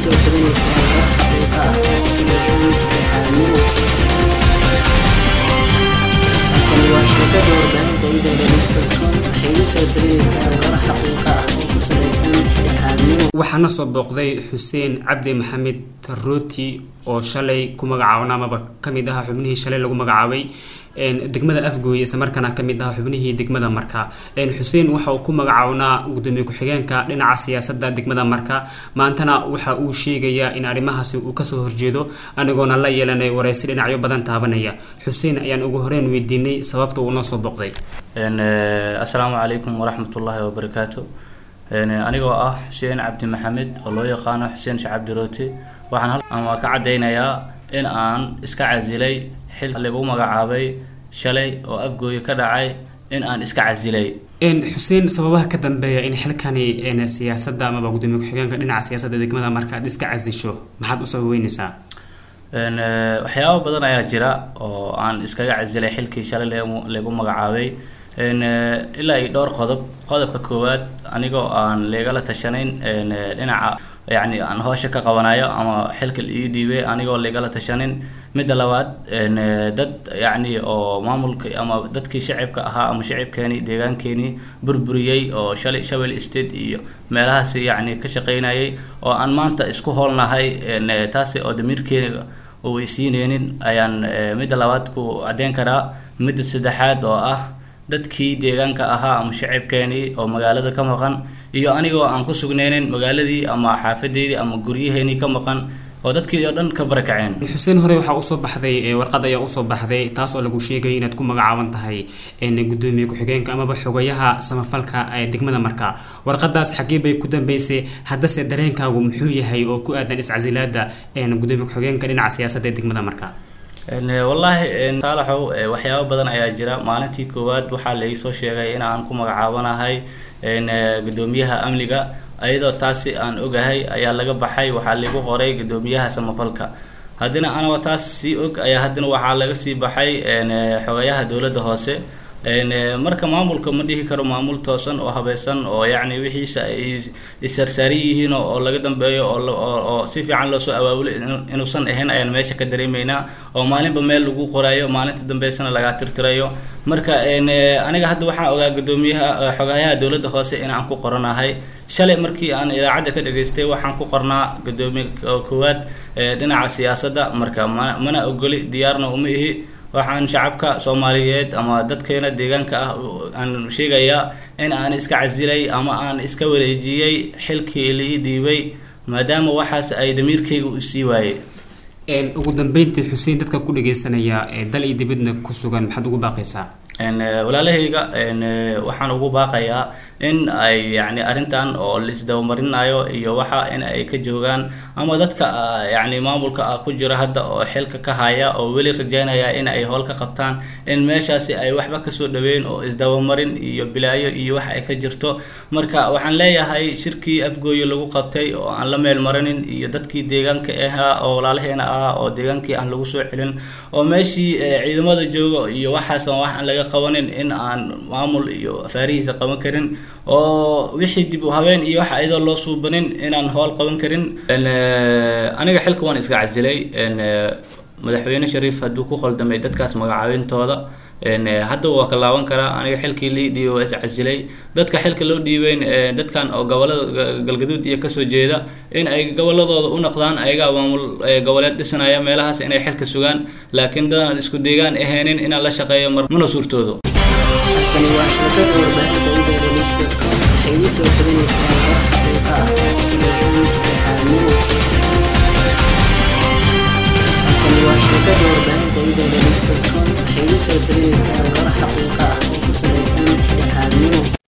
soo taganaysaa war xaqiiqa ah oo ku salaysan dhexdhexaadnimo halkani waa shirkada warbaahinta idaadanistocom waxay idin soo taganaysaa war xaqiiqa ah oo ku salaysan dhexdhexaadnimo waxaana soo booqday xuseen cabdi maxamed rooti oo shalay ku magacaabna amaba kamid ahaa xubnihii shalay lagu magacaabay degmada afgooye isla markaana kamid ahaa xubnihii degmada marka xuseen waxa uu ku magacaabnaa gudoomiye ku-xigeenka dhinaca siyaasada degmada marka maantana waxa uu sheegayaa in arrimahaasi uu kasoo horjeedo anigoona la yeelanay wareysi dhinacyo badan taabanaya xuseen ayaan ugu horeyn weydiinay sababta uu noo soo booqday assalaamu calaykum waraxmatullaahi wabarakaatu anigoo ah xuseen cabdi maxamed oo loo yaqaano xuseen shacabdi roote waxaan ama ka caddaynayaa in aan iska casilay xil lagu magacaabay shalay oo afgooye ka dhacay in aan iska casilay xuseen sababaha ka dambeeya in xilkani siyaasada amaba gudoomiye ku-xigeenka dhinaca siyaasada degmada marka aad iska casisho maxaad u sababeyneysaa waxyaaba badan ayaa jira oo aan iskaga casilay xilkii shalay lagu magacaabay ilaa iyo dhowr qodob qodobka koowaad anigoo aan leegala tashanayn dhinaca yacni aan hoosha ka qabanayo ama xilka ii dhiibay anigoo leegala tashanin midda labaad dad yacni oo maamulka ama dadkii shacibka ahaa ama shacibkeeni deegaankeenii burburiyey oo shalay shabel state iyo meelahaasi yacni ka shaqeynayay oo aan maanta isku hoolnahay taasi oo damiirkeena uu isiineynin ayaan midda labaad ku caddeyn karaa midda saddexaad oo ah dadkii deegaanka ahaa ama shacibkeenii oo magaalada ka maqan iyo anigoo aan ku sugneynin magaaladii ama xaafadeydii ama guryaheenii ka maqan oo dadkii oo dhan ka barakaceen xuseen hore waxaa usoo baxday warqad ayaa usoo baxday taas oo lagu sheegay inaad ku magacaaban tahay gudoomiye ku-xigeenka amaba xogayaha samafalka ee degmada marka warqadaas xagee bay ku dambeysay haddase dareenkaagu muxuu yahay oo ku aadan iscasilaada gudoomiye ku-xigeenka dhinaca siyaasadda ee degmada marka wallaahi saalaxow waxyaabo badan ayaa jira maalintii koowaad waxaa laisoo sheegay in aan ku magacaabanahay gudoomiyaha amniga iyadoo taasi aan ogahay ayaa laga baxay waxaa lagu qoray gudoomiyaha samafalka haddina anagoo taas sii og ayaa haddina waxaa laga sii baxay xogayaha dowladda hoose marka maamulka ma dhihi karo maamul toosan oo habaysan oo yacni wixiisa ay issarsaaran yihiin oo laga dambeeyo oo si fiican loosoo abaabulay inuusan ahayn ayaan meesha ka dareemeynaa oo maalinba meel lagu qorayo maalinta dambeysana lagaa tirtirayo marka aniga hadda waxaan ogaa gudoomiyaha xogayaha dowladda hoose inaan ku qoranahay shalay markii aan idaacadda ka dhageystay waxaan ku qornaa gudoomiye koowaad dhinaca siyaasadda marka mana ogoli diyaarna uma ihi waxaan shacabka soomaaliyeed ama dadkeena deegaanka ah aan sheegayaa in aan iska casilay ama aan iska wareejiyey xilkii lii dhiibay maadaama waxaas ay damiirkayga u sii waayey ugu dambeyntii xuseen dadka ku dhageysanaya dal iyo dibadna ku sugan maxaad ugu baaqaysaa walaalahayga waxaan ugu baaqayaa in ay yani arrintan oo laisdabamarinayo iyo waxa in ay ka joogaan ama dadka yani maamulka ah ku jira hadda oo xilka ka haya oo weli rajeynaya in ay howl ka qabtaan in meeshaasi ay waxba kasoo dhaweyn oo isdabamarin iyo bilaayo iyo wax ay ka jirto marka waxaan leeyahay shirkii afgooye lagu qabtay oo aan la meel marinin iyo dadkii deegaanka ahaa oo walaalaheena ah oo deegaankii aan lagu soo celin oo meeshii ciidamada jooga iyo waxaasan wax aan laga qabanin in aan maamul iyo afaarihiisa qaban karin oo wixii dib u habeen iyo waxa iyadoo loo suubanin inaan howl qaban karin aniga xilka waan iska casilay madaxweyne shariif hadduu ku qaldamay dadkaas magacaabintooda hadda waa ka laaban karaa aniga xilkii lii dhiibay waa is casilay dadka xilka loo dhiibeyn dadkan oo gobolada galgaduud iyo kasoo jeeda in ay goboladooda u noqdaan ayagaa maamul goboleed dhisanaya meelahaas inay xilka sugaan laakiin dadaan isku deegaan ahaynin inaan la shaqeeyo mar mana suurtoodo halkani waa shirkada warbaahinta idaadanistocom waxay idin soo taganaysaa war xaqiiqa ah oo ku salaysan dhexdhexaadnimo halkani waa shirkada warbaahinta idaadanistocom waxay idin soo taganaysaa war xaqiiqa ah